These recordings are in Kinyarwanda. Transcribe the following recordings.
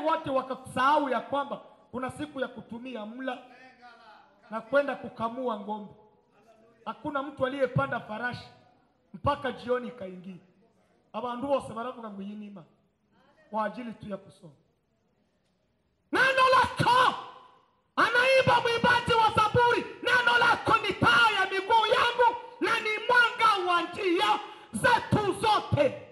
wote wakasahau ya kwamba kuna siku ya kutumia mla na kwenda kukamua ng'ombe. Hakuna mtu aliyepanda farashi mpaka jioni ikaingia. Abantu bose baravuga ngo iyi ni imana kwa ajili tu ya kusoma. Neno lako anaimba mwimbaji wa Zaburi, neno lako ni taa ya miguu yangu na ni mwanga wa njia zetu zote.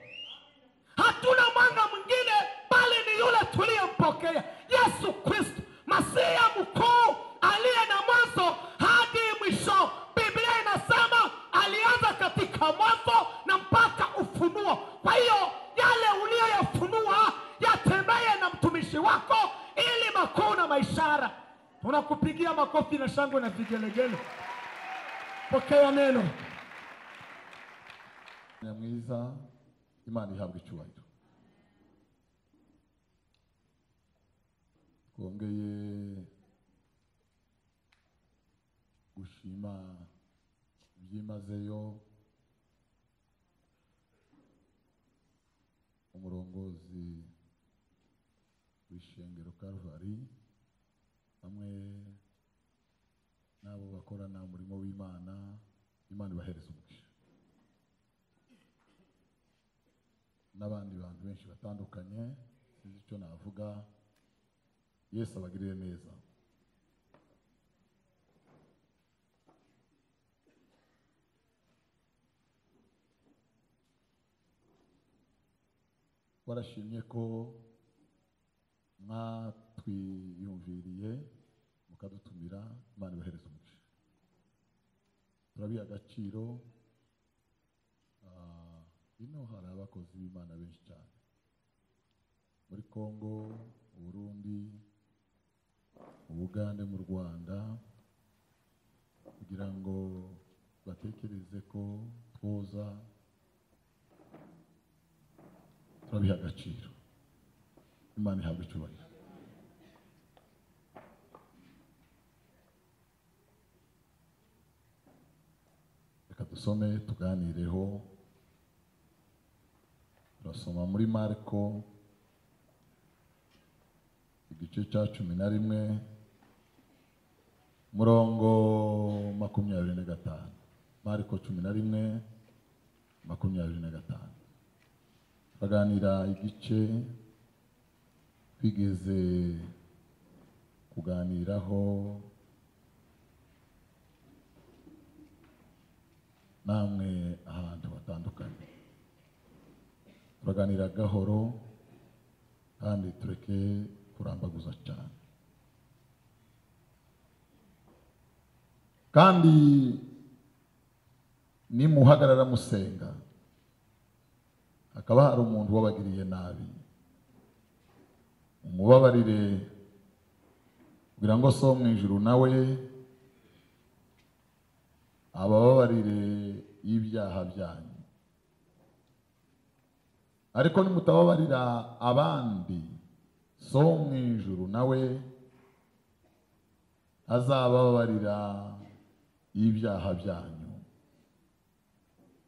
Hatuna mwanga mwingine bali ni yule tuliyempokea Yesu Kristo, Masiya mkuu aliye na mwanzo hadi mwisho. Biblia inasema alianza katika mwanzo na mpaka ufunuo. Kwa hiyo yale uliyoyafunua yatembee na mtumishi wako, ili makuu na maishara. Tunakupigia makofi na shangwe na vigelegele. Pokea neno. nyamwiza imana ihabwa icyubahiro twongeye gushima byimazeyo umurongozi w'ishengero Calvary hamwe n'abo bakorana umurimo w'imana imana ibahereza umugisha n'abandi bantu benshi batandukanye sinzi icyo navuga yesu abagirire neza warashimye ko mwatwiyumviriye mukadutumira imana ibahereza umugisha turabiha agaciro Ah, ino hari abakozi b'imana benshi cyane muri congo mu burundi mu bugande mu rwanda kugira ngo batekereze ko twoza turabiha agaciro imana ihabwa icyubahiro reka dusome tuganireho turasoma muri mariko igice cya cumi na rimwe murongo makumyabiri na gatanu mariko cumi na rimwe makumyabiri na gatanu turaganira igice twigeze kuganiraho namwe ahantu hatandukanye turaganira gahoro kandi tureke kurambaguza cyane kandi nimuhagarara musenga hakaba hari umuntu wabagiriye nabi umubabarire kugira ngo so wo mu ijuru nawe abababarire y'ibyaha byanyu ariko nimutababarira abandi so wo mu ijuru nawe azababarira ibyaha byanyu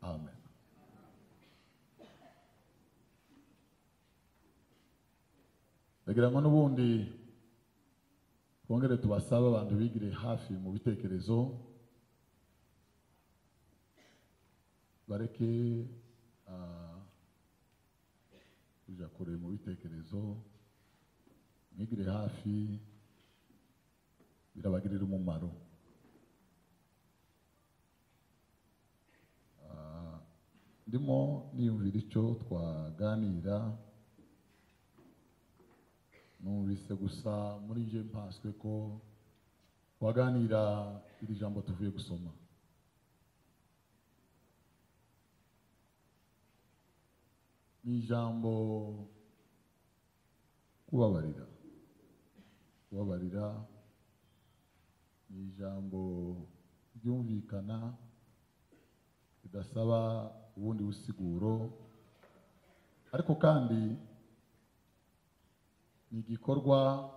amen ndagira ngo n'ubundi twongere tubasabe abantu bigire hafi mu bitekerezo bareke ah, kuja kure mu bitekerezo mwigire hafi birabagirira umumaro Ah, ndimo niyumvira icyo twaganira numvise gusa muri nje mpaswe ko twaganira iri jambo tuvuye gusoma ni ijambo kubabarira kubabarira ni ijambo ryumvikana ridasaba ubundi busiguro ariko kandi ni igikorwa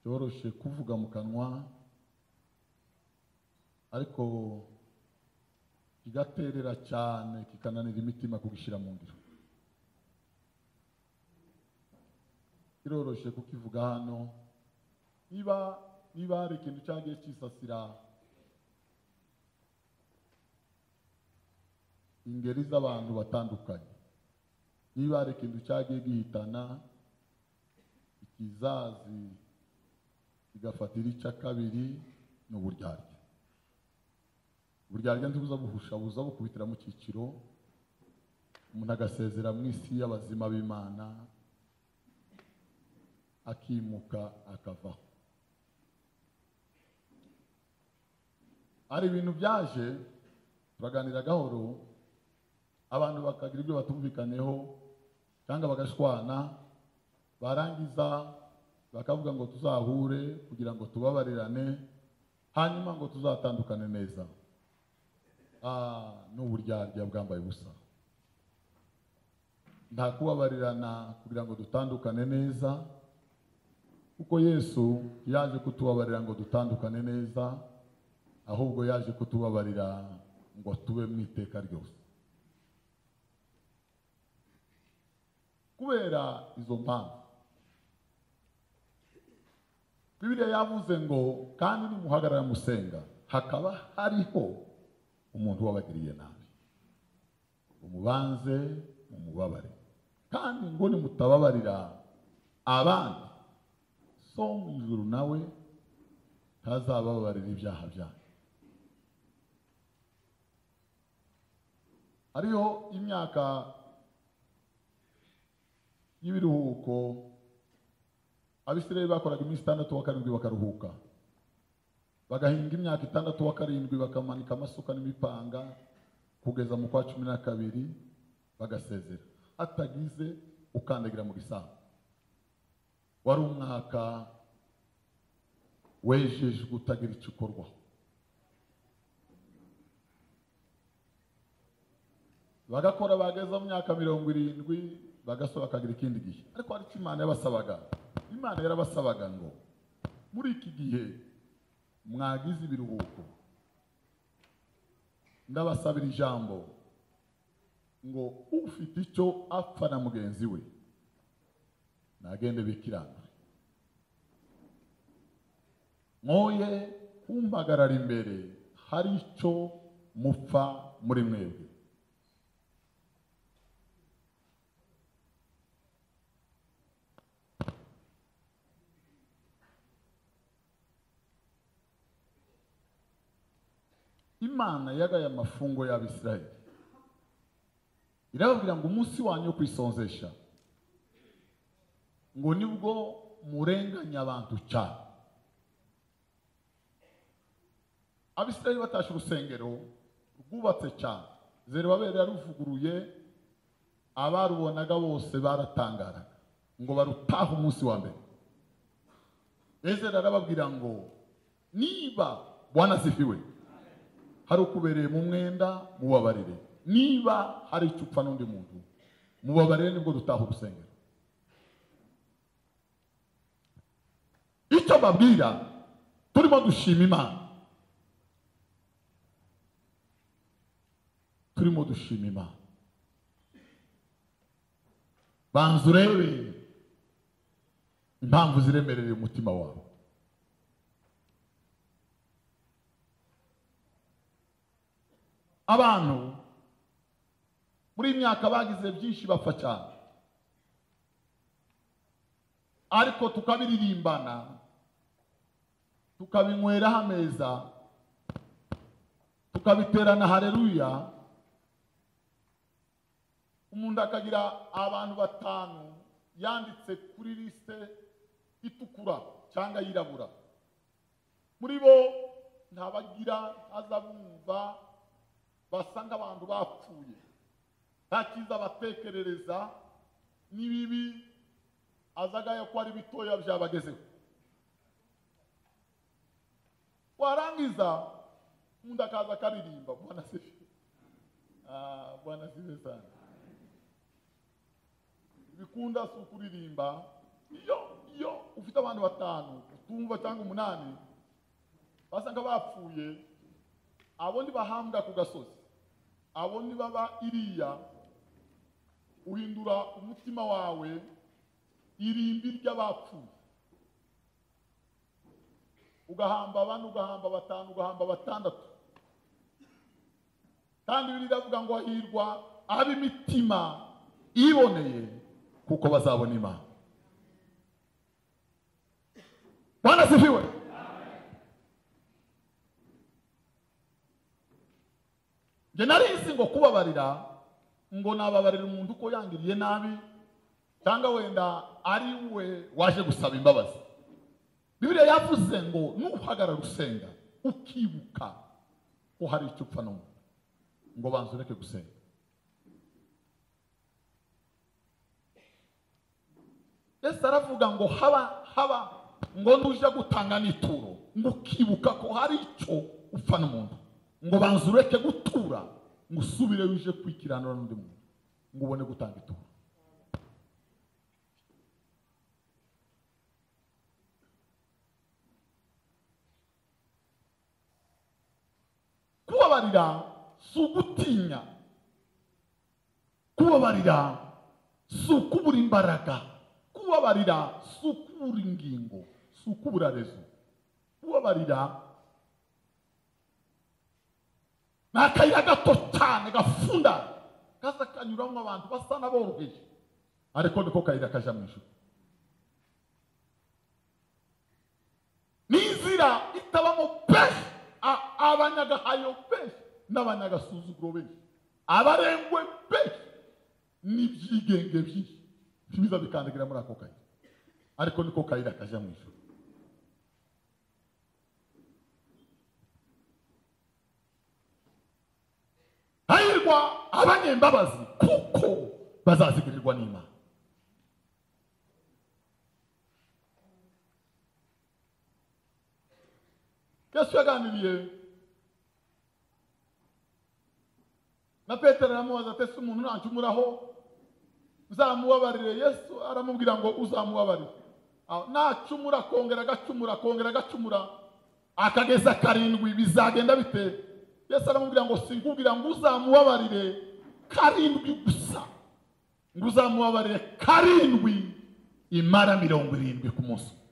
cyoroshye kuvuga mu kanwa ariko kigaterera cyane kikananira imitima kugishyira mu ngiro kiroroshe kukivuga hano niba niba hari ikintu cyagiye cyisasira ingeri z'abantu batandukanye niba hari ikintu cyagiye gihitana ikizazi kigafatira icya kabiri ni uburyarya uburyarya ntibuza buhusha buza bukubitira mu cyiciro umuntu agasezera mu isi y'abazima b'imana akimuka akavaho hari ibintu byaje turaganira gahoro abantu bakagira ibyo batumvikaneho cyangwa bagashwana barangiza bakavuga ngo tuzahure kugira ngo tubabarirane hanyuma ngo tuzatandukane neza Ah, ni uburyarya bwambaye ubusa nta kubabarirana kugira ngo dutandukane neza kuko yesu yaje kutubabarira ngo dutandukane neza ahubwo yaje kutubabarira ngo tube mu iteka ryose kubera izo mpamvu bibiliya yavuze ngo kandi nimuhagarara musenga hakaba hariho umuntu wabagiriye nabi umubanze mumubabare kandi ngo nimutababarira abandi so mu ijuru nawe ntazabababarira ibyaha byanyu hariho imyaka y'ibiruhuko abisirayeli bakoraga iminsi itandatu wa karindwi bakaruhuka bagahinga imyaka itandatu wa karindwi bakamanika amasuka n'imipanga kugeza mu kwa cumi na kabiri bagasezera hatagize ukandagira mu gisambu wari umwaka wejejwe utagira icyo ukorwaho bagakora bageza mu myaka mirongo irindwi bagasora bakagira ikindi gihe ariko hari icyo imana yabasabaga imana yarabasabaga ngo muri iki gihe mwagize ibiruhuko ndabasabira ijambo ngo ufite icyo apfa na mugenzi we nagende bikiranure mwoye kumpagarara imbere hari icyo mupfa muri mwebwe imana yagaye amafungo y'abisirayeli irababwira ngo umunsi wanyu wo kwisonzesha ngo nibwo murenganya abantu cyane abisirayeli batashe urusengero rwubatse cyane zerubabeli yaruvuguruye abarubonaga bose baratangaraga ngo barutahe umunsi wa mbere ezera arababwira ngo niba bwanazifiwe hari ukubereye mu mwenda mubabarire niba hari icyo upfa n'undi muntu mubabarire nibwo dutaha urusengero icyo babwira turimo dushima imana turimo dushima imana banza urebe impamvu ziremereye umutima wawe abantu muri iyi myaka bagize byinshi bapfa cyane ariko tukabiririmbana tukabinyweraho ameza tukabiterana hareruya umuntu akagira abantu batanu yanditse kuri lisite itukura cyangwa yirabura muri bo ntabagira ntazabumva basa nk'abantu bapfuye nta cyiza batekerereza n'ibibi azagaye ko ari bitoya byabagezeho warangiza undi akaza akaririmba bwana sifi bwana sifi sana bikunda si ukuririmba iyo iyo ufite abantu batanu utumva cyangwa umunani basa nk'abapfuye abo ntibahambwa ku gasozi abo ntibaba iriya uhindura umutima wawe irimbi ry'abapfuye ugahamba bane ugahamba batanu ugahamba batandatu kandi biri iravuga ngo hahirwa ab'imitima iboneye kuko bazabona imana bwana sifiwe njye narizi ngo kubabarira ngo nababarira umuntu uko yangiriye nabi cyangwa wenda ari we waje gusaba imbabazi bibiliya yavuze ngo nuhagarara usenga ukibuka ko hari icyo upfa n'umuntu ngo banza ureke gusenga yesu aravuga ngo haba haba ngo nujya gutanga n'ituro ngo ukibuka ko hari icyo upfa n'umuntu ngo banza ureke gutura ngo usubire wije kwikiranura n'undi muntu ngo ubone gutanga ituro kubabarira si ugutinya kubabarira si ukubura imbaraga kubabarira si ukubura ingingo si ukubura rezo kubabarira ni akayira gato cyane gafunda kaza kanyuramo abantu basa n'aboroheje ariko niko kayira kajya mu ijoro ni inzira itabamo benshi a- abanyagahayo benshi n'abanyagasuzuguro benshi abarengwe benshi n'ibyigenge byinshi biza bikandagira muri ako kayira ariko niko kayira kajya mu ijoro hahirwa abanyembabazi kuko bazazigurirwa n'imana yesu yaganiriye na petero aramubaza ati ese umuntu nacumuraho uzamubabarire yesu aramubwira ngo uzamubabarire Ah, nacumura akongera agacumura akongera agacumura akageza karindwi bizagenda bite yesu aramubwira ngo sinkubwira ngo uzamubabarire karindwi gusa ngo uzamubabarire karindwi imara mirongo irindwi ku munsi umwe.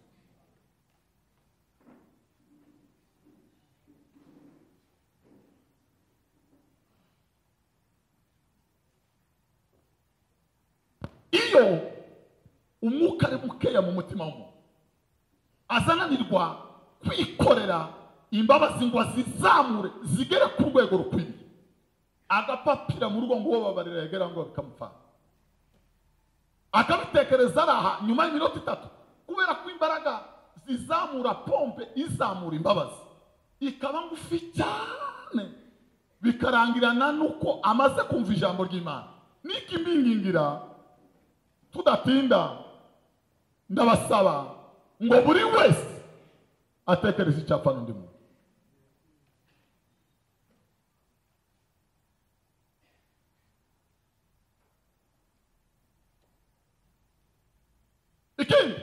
iyo umwuka ari mukeya mu mutima w'umuntu azananirwa kwikorera imbabazi ngo azizamure zigere ku rwego rukwiriye agapapira mu rugo ngo uwo babarira yagera ngo bikamufana akabitekereza araha nyuma y'iminota itatu kubera ko imbaraga zizamura pompe izamura imbabazi ikaba ngufi cyane bikarangirana n'uko amaze kumva ijambo ry'imana n'ikimbingingira tudatinda ndabasaba ngo buri wese atekereze icyo apfa n'undi muntu ikindi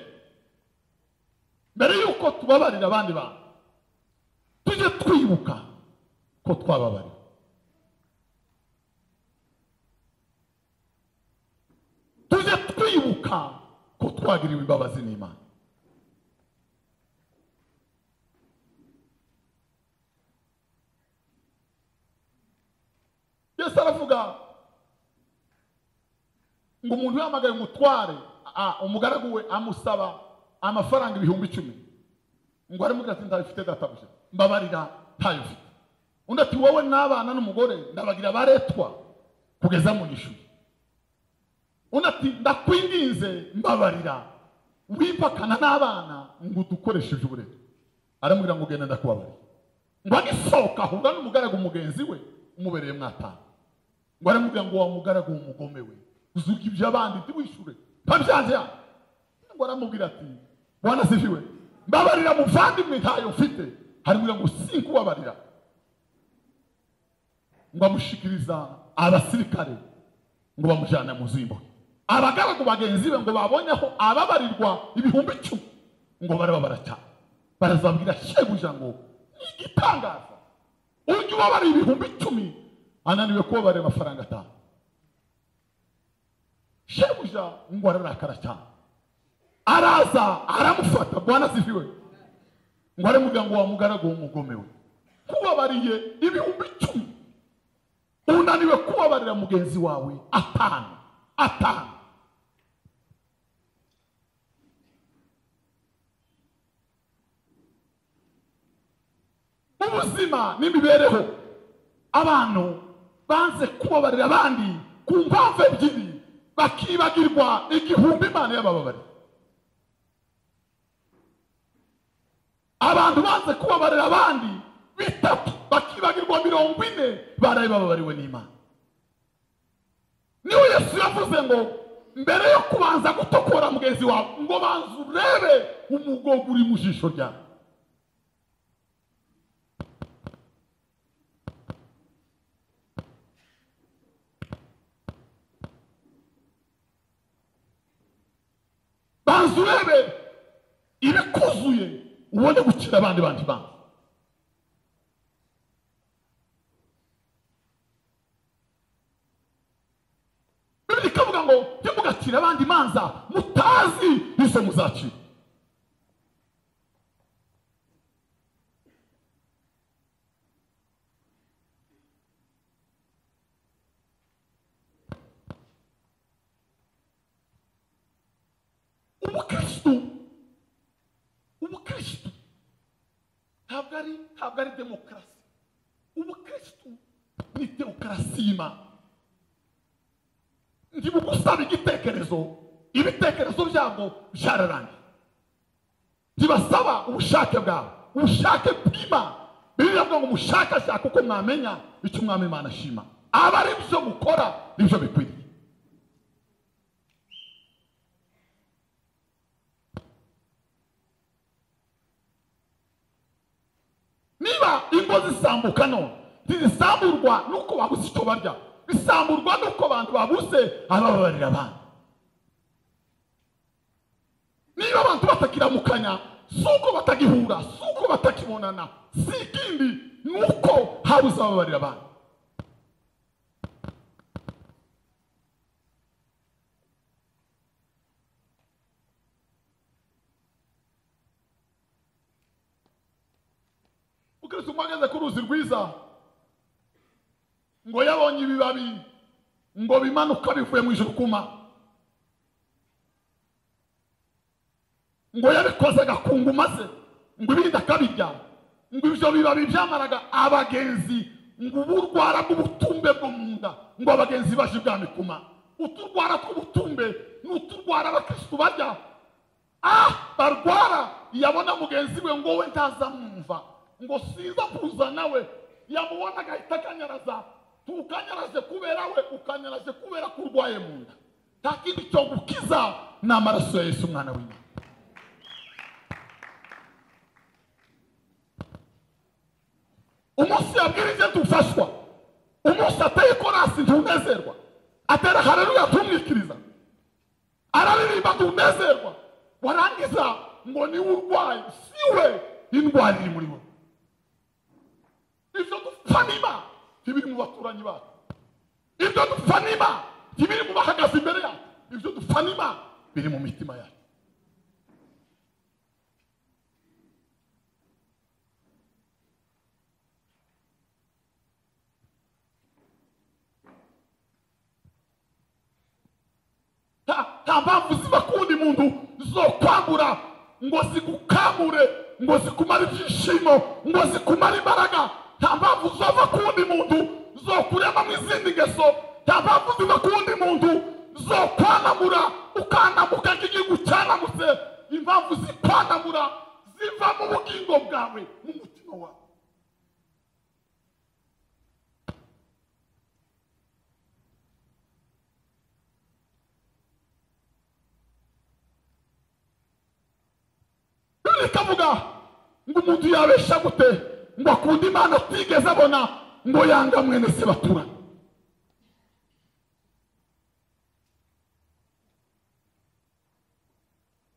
mbere y'uko tubabarira abandi bantu tujye twibuka ko twababarira tujye twibuka ko twagiriwe imbabazi n'imana yesu aravuga ngo umuntu yamagaye umutware a- umugaragu we amusaba amafaranga ibihumbi icumi ngo aramubwira ati ntabifite databuja mbabarira ntayo mfite undi ati wowe n'abana n'umugore ndabagira baretwa kugeza mu gishuye undi ati ndakwinginze mbabarira wipakana n'abana ngo udukoresheje uburetwa aramubwira ngo ugenda ndakubabarira ngo agisohoka ahura n'umugaragu mugenzi we umubereye mwatanga ngo aramubwira ngo wa mugaragu umugome we uzuka ibyo abandi ntiwishure ntabyanze yanjye ngo aramubwira ati wanasifiwe mbabarira muvandimwe ntayo mfite harimubwira ngo sinkubabarira ngo amushikiriza abasirikare ngo bamujyane mu zimbo abagaragu bagenzi be ngo babonye aho ababarirwa ibihumbi icumi ngo barababara cyane barazabwira shebuja ngo ni igitangaza ujya ubabara ibihumbi icumi ananiwe kubabarira amafaranga atanu shebuja ngo ararakara cyane araza aramufata bwana asifiwe ngo are muganga wa mugaragu w'umugomewe kubabariye ibihumbi icumi unaniwe kubabarira mugenzi wawe atanu atanu ubuzima n'imibereho abantu banze kubabarira abandi ku mpamvu ebyiri bakibagirwa igihumbi imana y'abababarira abantu banze kubabarira abandi bitatu bakibagirwa mirongo ine baraye bababariwe n'imana niwe yesu yavuze ngo mbere yo kubanza gutokora mugenzi wawe ngo banza urebe umugogo uri mu jisho ryawe banza urebe ibikuzuye ubone gukira abandi bandi bantu bibiri ikavuga ngo ntimugacire abandi imanza mutazi izo muzacira umukirisitu umukirisitu ntabwo ari ntabwo ari demokarasi umukirisitu ni demokarasi y'imana ntibugusaba igitekerezo ibitekerezo byabo byararangiye ntibasaba ubushake bwawe ubushake bw'imana bibiliya avuga ngo mushakashake uko mwamenya icyo umwami imana ashima aba ari byo mukora nibyo bikwiriye niba ingo zisambuka none ntizisamburwa nuko babuze icyo barya bisamburwa nuko abantu babuze abababarira abandi niba abantu batakiramukanya si uko batagihura si uko batakibonana si ikindi ni uko habuze abababarira abandi ukirisi umwe ageze ku ruzi rwiza ngo yabonye ibibabi ngo bimanuka bivuye mu ijuru kuma ngo yabikoze agakungu maze ngo ibindi akabirya ngo ibyo bibabi byamaraga abagenzi ngo uburwara bw'ubutumbe bwo mu nda ngo abagenzi baje ibwami kuma uturwara tw'ubutumbe ni uturwara abakirisitu barya ah barwara yabona mugenzi we ngo we ntazamwumva ngo siza kuza nawe yamubona agahita akanyaraza tukanyaraze kubera we ukanyaraze kubera ko urwaye mu nda nta kindi cyo gukiza ni amaraso ya yesu umwana w'imana umunsi yabwirije dufashwa umunsi ateye korasi ntunezerwa atera hareruya tumwikiriza araririmba ntunezerwa warangiza ngo niwe urwaye siwe indwara iri muri wowe ibyo dupfa niba ntibiri mu baturanyi bacu ibyo dupfa niba ntibiri mu bahagaze imbere yacu ibyo dupfa niba biri mu mitima yacu Ta- nta mpamvu ziba kundi muntu zo kwambura ngo zigukamure ngo zikumare ibyishimo ngo zikumare imbaraga nta mpamvu zova ku wundi muntu zo kuremamo izindi ngeso nta mpamvu ziva ku wundi muntu zo kwanamura ukandamuka nk'igihugu cyaramutse impamvu zikwanamura ziva mu bugingo bwawe mu mutima wawe bibiri ikavuga ngo umuntu yabesha gute ngo akunde imana atigeze abona ngo yanga mwene se baturanye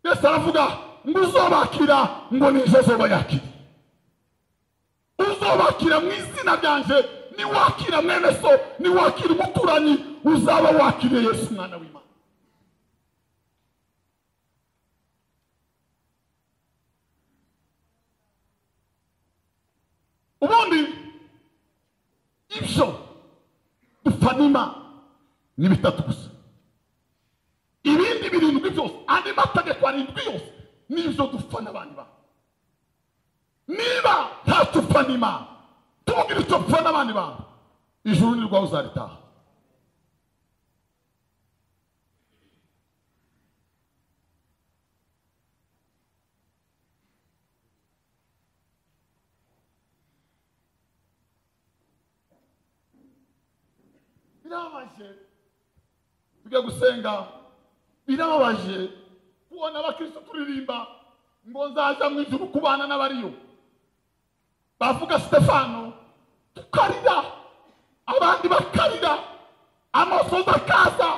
yesu aravuga ngo uzobakira ngo nizo zoba yakira uzobakira mu izina ryanje niwakira mwene so niwakira umuturanyi uzaba wakiriye yesu umwana w'imana ubundi ibyo dufanima ni bitatu gusa ibindi birindwi byose andi mategeko arindwi yose n'ibyo dufana abandi bantu niba ntacyo ufanima tubwire icyo dufana abandi bantu ijuru ni rwawe uzaritaha birababaje tujya gusenga birababaje kubona abakristo turirimba ngo nzaza mu ijuru kubana n'abariyo bavuga stefano tukarira abandi bakarira amasozi akaza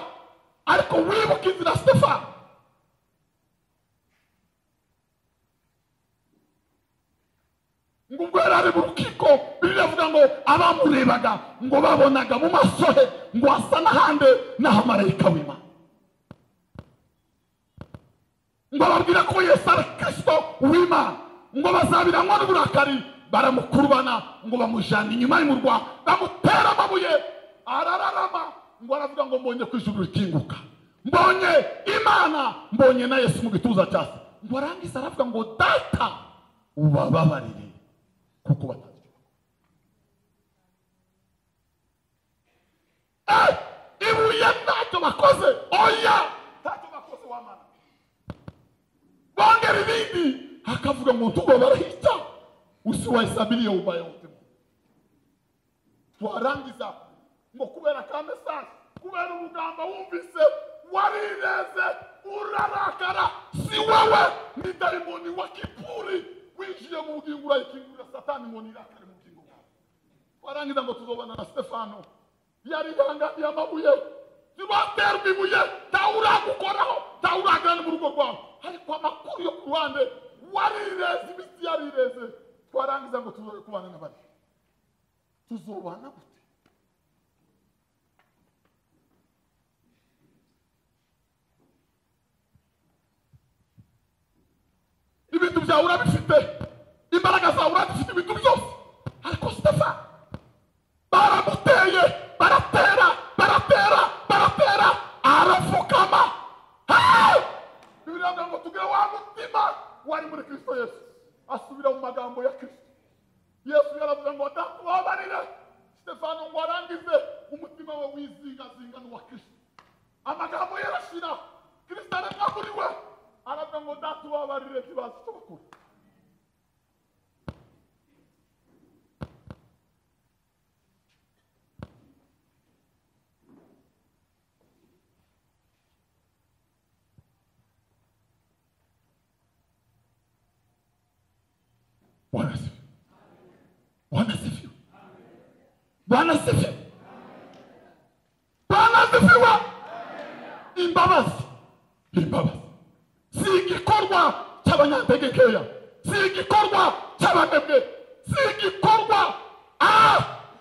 ariko wibuka inzira stefano ngo ubwo yari ari mu rukiko biriya avuga ngo abamurebaga ngo babonaga mu maso he ngo hasa n'ahandi n'aho marayika w'imana ngo ababwire ko yesu ari kirisito w'imana ngo bazabiranywa n'uburakari baramukurubana ngo bamujyane inyuma y'umurwa bamutera amabuye arararama ngo aravuga ngo mbonye ku ijuru rikinguka mbonye imana mbonye na yesu mu gituza cyase ngo arangize aravuga ngo data ubababarire kuko batabyumva Eh, ibuye ntacyo bakoze oya ntacyo bakoze wamara bongera ibindi akavuga ngo tugobarahita usiwahesabiliye ubayotemo twarangiza ngo kubera ka mesaje kubera umugamba wumvise warireze urarakara si wowe ni darimoni wa kipuri winjiye mu bugingo urayikingurira satani ngo nirakare mu bugingo bwawe warangiza ngo tuzobana na stefano yari ihanganiye amabuye ntibaterwa ibuye ntawuragukoraho ntawuragira no mu rugo rwawe ariko amakuru yo ku ruhande warireze imitsi yarireze twarangiza ngo tuzobe kubana n'abandi tuzobana gute ibintu byawe urabifite imbaraga zawe urazifite ibintu byose ariko sitefani baramuteye baratera baratera baratera arapfukama Ah! bibiliya biravuga ngo tugire wa mutima wari muri kirisito yesu asubira mu magambo ya kirisito yesu yaravuga ngo data ubabarire sitefano ngo arangize umutima we wizingazinga n'uwa kirisito amagambo ye arashira kirisito aremwa muri we aravuga ngo data ubabarire ntibazi icyo bakora Bwana asifiwe. Bwana asifiwe. Bwana asifiwe. Bwana asifiwe. Imbabazi. Imbabazi. Si igikorwa cy'abanyantegekeya. Si igikorwa cy'abanebwe. Si igikorwa ah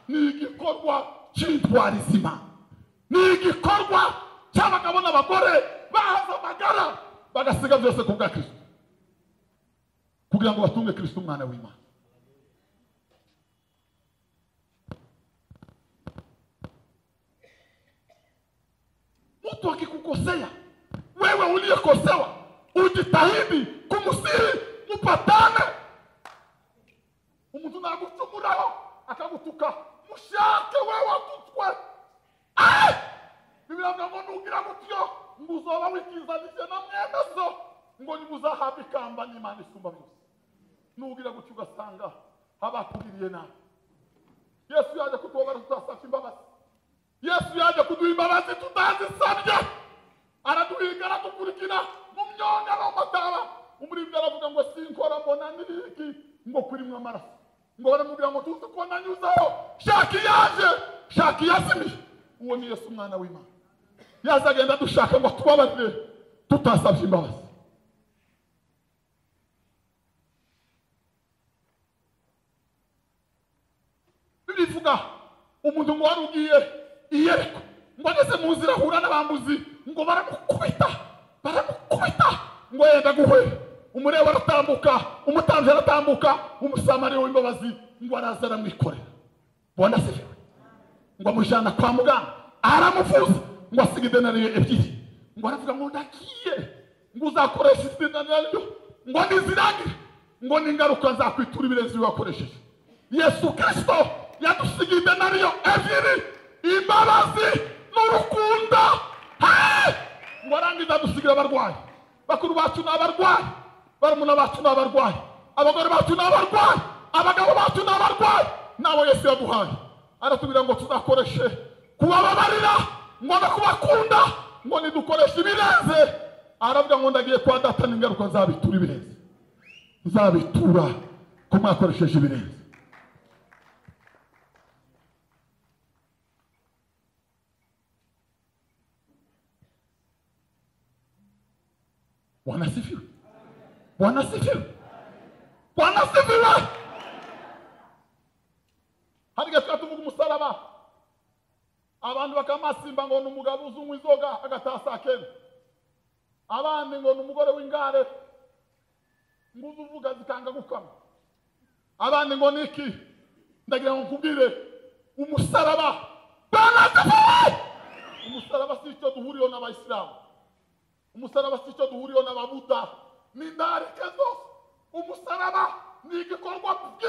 ni igikorwa cy'intwari zima. Ni igikorwa cy'abagabo n'abagore bahaza amagara bagasiga byose ku bwa Kristo kugira ngo batunge kristo umwana w'imana mtu akikukosea wewe uliyekosewa ujitahidi kumusihi mupatane umuntu nagucumuraho akagutuka mushake wewe atutwe Ah! bibiliya avuga ngo nugira gutyo ngo uzoba wikizanije na mwene so ngo nimuzahabwe ikamba n'imana isumba byose nugira gutyo ugasanga abakugiriye nabi yesu yaje kutubabara tutasabye imbabazi yesu yaje kuduha imbabazi tutazisabye araduhiga aradukurikira mu myonga no mataba umuririmbyi aravuga ngo sinkora mbona n'iriki ngo kurimwe amaraso ngo baramubwira ngo tuzi ko nanyuzeho shaka iyaje shaka iyazimiye uwo ni yesu umwana w'imana yaje agenda dushaka ngo tubabarire tutasabye imbabazi bivuga umuntu ngo wari ugiye i yeriko ngo ageze mu nzira ahura n'abambuzi ngo baramukubita baramukubita ngo yenda guhwera umurewa aratambuka umutambyi aratambuka umusamariya w'imbabazi ngo araza aramwikorera ubona asibiwe ngo amujyana kwa muganga aramuvuza ngo asiga idenariyo ebyiri ngo aravuga ngo ndagiye ngo uzakoresha izi denariyo ngo nizirangire ngo n'ingaruka nzakwitura ibirenze wakoresheje yesu kirisito yadusigiye idenariyo ebyiri imbabazi n'urukundo Hey! ngo arangize adusigira abarwayi bakuru bacu ni abarwayi barumuna bacu ni abarwayi abagore bacu ni abarwayi abagabo bacu ni abarwayi nabo yesu yaduhaye aratubwira ngo tuzakoreshe kubababarira ngo no kubakunda ngo nidukoreshe ibirenze aravuga ngo ndagiye kwa data n'ingaruka nzabitura ibirenze nzabitura ko mwakoresheje ibirenze Bwana sifiwe. Bwana sifiwe. Bwana sifiwe. Hari gatuka tuvuga umusaraba. Abantu bakamasimba ngo ni umugabo uzungu inzoga agataha saa kenda. Abandi ngo ni umugore w'ingare. Ngo uze uvuga zikanga gukama. Abandi ngo ni iki? Ndagira ngo nkubwire umusaraba. Bwana sifiwe. Umusaraba si icyo duhuriyeho n'abayisilamu. umusaraba si icyo duhuriyeho n'ababuda ni indarike zose umusaraba ni igikorwa bwite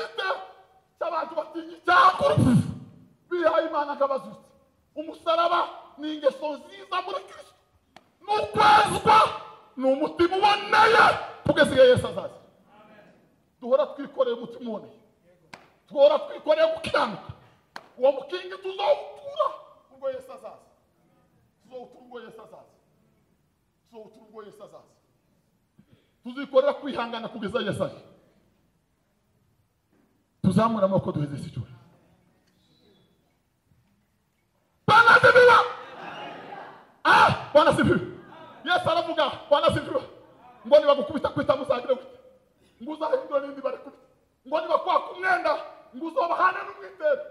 cy'abantu batinya icyaha urupfu bihaye imana akabazutse umusaraba ni ingeso nziza muri kristo ni ukwezwa ni umutima uboneye kugeza igihe yesu azaza duhora twikoreye umutima uboneye duhora twikoreye gukiranuka uwo mukingi tuzawutura ubwo yesu azaza tuzawutura ubwo yesu azaza tuzobutura ubwo yesu azaza tuzikorera kwihangana kugeza yesu aje tuzamura amaboko duheze isi cyose bwana sifiwe ah bwana sifiwe yesu aravuga bwana sifiwe ngo nibagukubita kwita muzagire gute ngo uzahindure n'indi barikubita ngo nibakwaka umwenda ngo uzabahane n'umwitero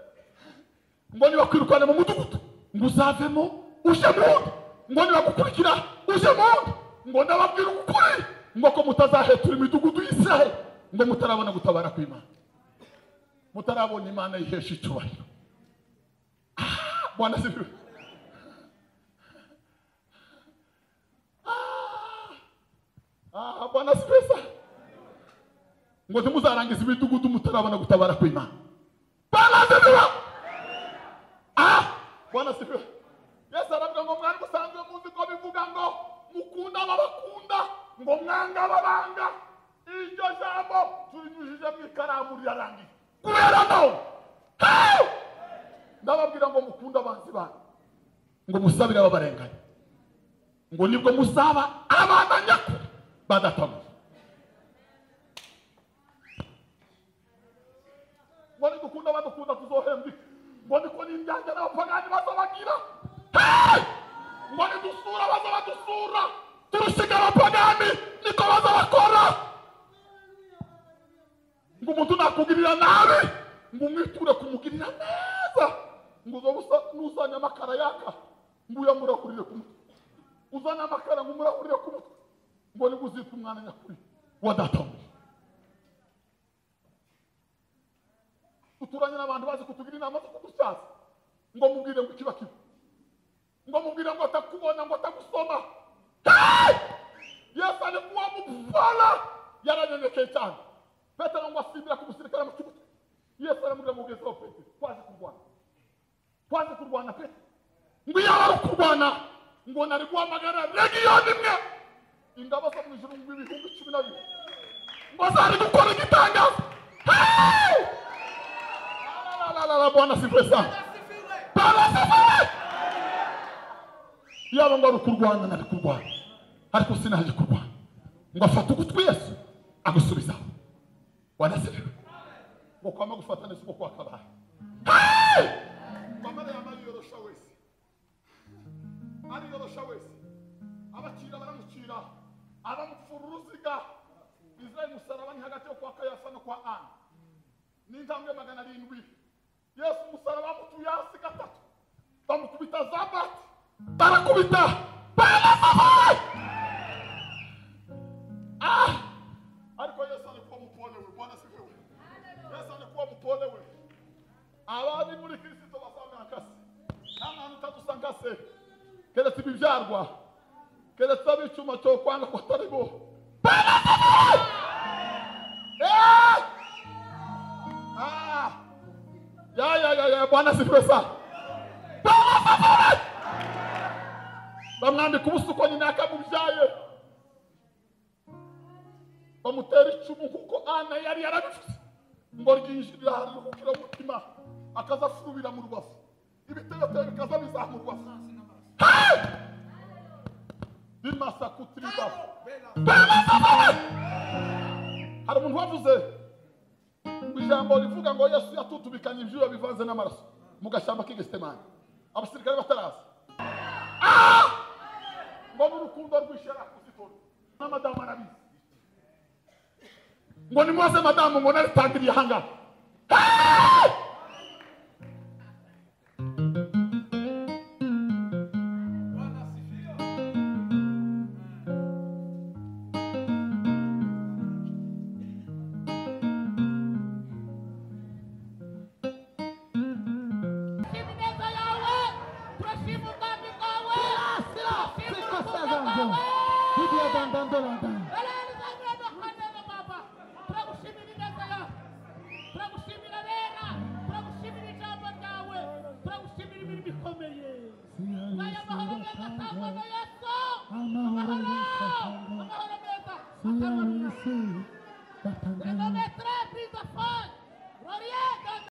ngo nibakwirukane mu mudugudu ngo uzavemo uje mu wundi ngo nibagukurikira uje mu wundi ngo ndababwira ukuri ngo ko mutazahetura imidugudu y'isiraheli ngo mutarabona gutabara kw'imana mutarabona imana yihesha icyubahiro Ah, bwana sifiwe Ah, ah, bwana sifiwe sa ngo ntimuzarangize imidugudu mutarabona gutabara kw'imana bwana sifiwe Ah, bwana sifiwe yesu aravuga ngo mwari musanzwe muzi ko bivuga ngo mukunda ababakunda ngo mwanga ababanga iryo jambo turinyujije mu ikaramu rirarangiye kubera no Hey! ndababwira ngo mukunda abanzi banyu ngo musabire ababarenganya ngo nibwo musaba abana nyakuri badatamuze ngo nidukunda abadukunda tuzohembwe ngo niko n'indyanja n'abapagani bazabagira ngo nidusura baza badusura turusiga abapagani niko baza bakora ngo umuntu nakugirira nabi ngo umwiture kumugirira neza ngo uza nuzanye amakara yaka ngo uyamurahurire ku mutwe uzanye amakara ngo umurahurire ku mutwe ngo nibwo uzitwa umwana nyakuri wa databuja duturanye n'abantu bazi kutugira inama zo kudutyaza ngo mubwire ngo ikiba kiba ngo mubwire ngo atakubona ngo atagusoma Hey! yesu alikuwa mupfala yaranyenyekeye cyane petero ngo asimbira ku musirikare mu kibuga yesu aramubwira ngo ugezeho petero twaje kurwana twaje kurwana petero ngo iyo wari kurwana ngo nari guhamagara regiyoni imwe ingabo zo mu ijuru ngo ibihumbi cumi na bibiri ngo zari gukora igitangazo Hey! Alalala, bwana sifiwe sana bwana sifiwe yaba ngo ari ukurwana nari kurwana ariko sinaje kurwana ngo afate ugutwi yesu agusubizaho wanaserewe ngo kwama gufata neza uko kwakabaye Hey! kwamara yama yiyorosha wese ariyorosha wese abacira baramucira abamupfura uruziga israeli musaraba ni hagati yo kwa kayafa no kwa ana ni intambwe magana arindwi yesu umusaraba amutuye hasi gatatu bamukubita za bati barakubita baranamuhaye ah ariko yesu ari kuba mupole we bwana sifiwe yesu ari kuba mupole we gukarwa keretse ab'icyuma cyo kwanga ko atari bo Eh! Ah! ya ya ya ya bwana sifiwe sana bamwambika ubusuko nyina yakamubyaye bamutera icumu kuko ana yari yarabivuze ngo ryinjirira aharuhukira mu mutima akaza afurubira mu rubavu ibitevetero bikaza bizamurwa Hey! bimasakutiriza hari umuntu wavuze ngo ijambo rivuga ngo yesu yatutubikanye ibyuya bivanze n'amaraso mu gashyamba k'igesitemani abasirikare bataraza ngo n'urukundo rw'ishyara kuzitora na madamu arabizi ngo nimubaze madamu ngo naritangiriye ahangaha Hey! Tushimneza yawe, turashimu ubwami bwawe, turashimu Sikosa urukundo zangu. bwawe. Bibi ya dandandolanda. Barahari zangura dukanena Baba, turagushimira ineza yawe, turagushimira rera, turagushimira ijambo ryawe, turagushimira imirimo ikomeye. Aya mahoro meza atangwa na Yesu, Amahoro amahoro, Yesu atanga. amahoro meza atangwa na Siya Yesu. Yesu. Batangana. Renometre plus de foi,